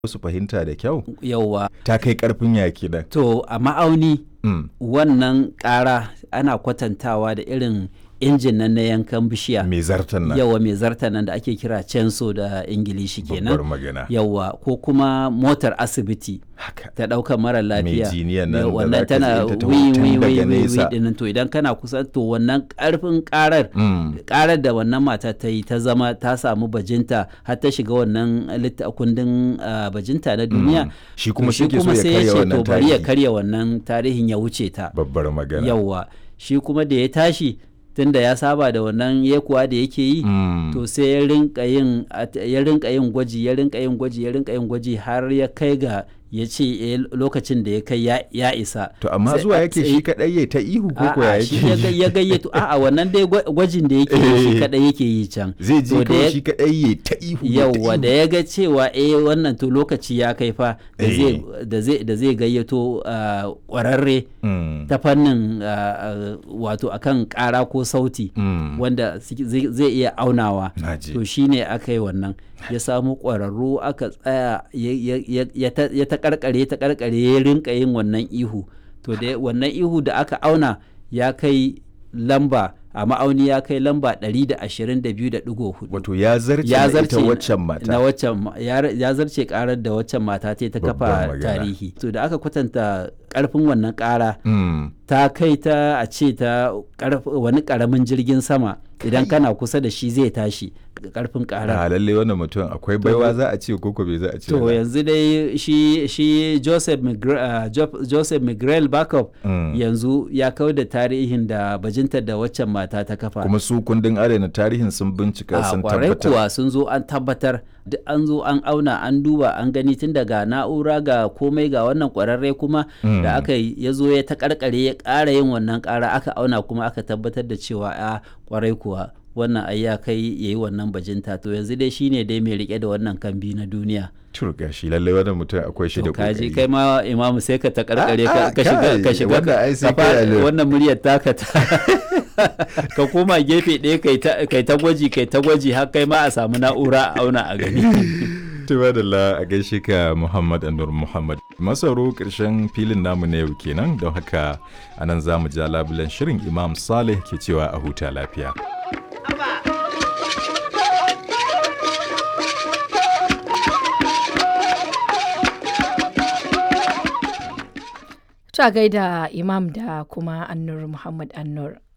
su fahimta da kyau yauwa ta kai karfin yaki nan to a ma'auni Mm. wannan ƙara ana kwatantawa da irin injin nan na yankan bishiya mai zartan nan yawa mai zarta nan da ake kira censo da ingilishi babbar kenan magana yawa ko kuma motar asibiti haka ta ɗaukar mara lafiya jiniyan nan da wannan zaka tana ji ta taho wi tun wi daga wi wi nesa. dinnan to idan kana kusa to wannan ƙarfin ƙarar Mm. karar da wannan mata ta yi ta zama ta samu bajinta har ta shiga wannan litta kundin ah, bajinta na duniya Shi to kuma shi ke so ya sai karya ce wannan to bari ya tarihi. karya wannan tarihin ya wuce ta babbar magana yawwa shi kuma da ya tashi tunda ya saba da wannan yekuwa da yake yi Mm. to sai ya rinka yin at- ya rinka yin gwaji ya rinka yin gwaji ya rinka yin gwaji har ya kai ga ya ce eh, lokacin da ya kai ya- ya isa to amma Sai zuwa a yake tsaye- shi kadai ya ta ihu ko ko ya A'a, shi ya ga- yake ya gayyato a'a wannan dai gwa- gwajin da yake yi shi Eh. kadai yake yi can zai ji To da kawai ya- shi kadai ya ta ihu ya ta yauwa da ihu. ya ga cewa eh wannan to lokaci ya kai fa da Eh. zai da zai da zai gayyato ah, kwararre Mm. ta fannin ah, ah, wato akan kara ko sauti Mm. wanda si- zai zai iya aunawa Naji. to shine aka yi wannan ya samu ƙwararru aka tsaya ya- ya- ya- ya ta- ya ta karkare ta karkare ya rinka yin wannan ihu to da wannan ihu da aka auna ya kai lamba a ma'auni ya kai lamba 122.4 wato ya zarce ya na zarce ita waccan mata na waccan ma- ya ya zarce karar da waccan mata ta ta Babbar kafa magana. tarihi to da aka kwatanta karfin wannan kara Mm. ta kai ta a ce ta karf- wani karamin jirgin sama idan kana kusa da shi zai tashi karfin karar a lalle wannan mutum akwai baiwa za a ce koko bai za a ce to ba. yanzu dai shi shi Joseph Migre, uh, Jo- Joseph Miguel Backup Mm. yanzu ya kau da tarihin da bajintar da waccan mata ta kafa kuma su kundin adana tarihin sun bincika a sun kwarai tabbatar kuwa sun zo an tabbatar duk an zo an auna an duba an gani tun daga na'ura ga komai ga wannan kwararre kuma Mm. da aka yi ya zo ya ta karkare ya ƙara yin wannan ƙara aka auna kuma aka tabbatar da cewa a kwarai kuwa wannan ai ya kai ya yi wannan bajinta to yanzu dai shine dai mai rike da wannan kambi na duniya turga shi lalle wannan mutum akwai shi da to kaji kokari kai ma imamu sai ka ta karkare Ah, ah, ka ka shiga kai, ka shiga wannan ai sai ka fara- kai alert. wannan muryar taka ta ka koma gefe ɗaya kai ta kai ta gwaji kai ta gwaji har kai ma a samu na'ura a auna a gani Tuba da la a gaishe ka Muhammad Anur Muhammad. Masaro ƙarshen filin namu na yau kenan don haka anan za mu ja labulen shirin Imam Saleh ke cewa a huta lafiya. Ta gaida Imam da kuma Annur Muhammad Annur.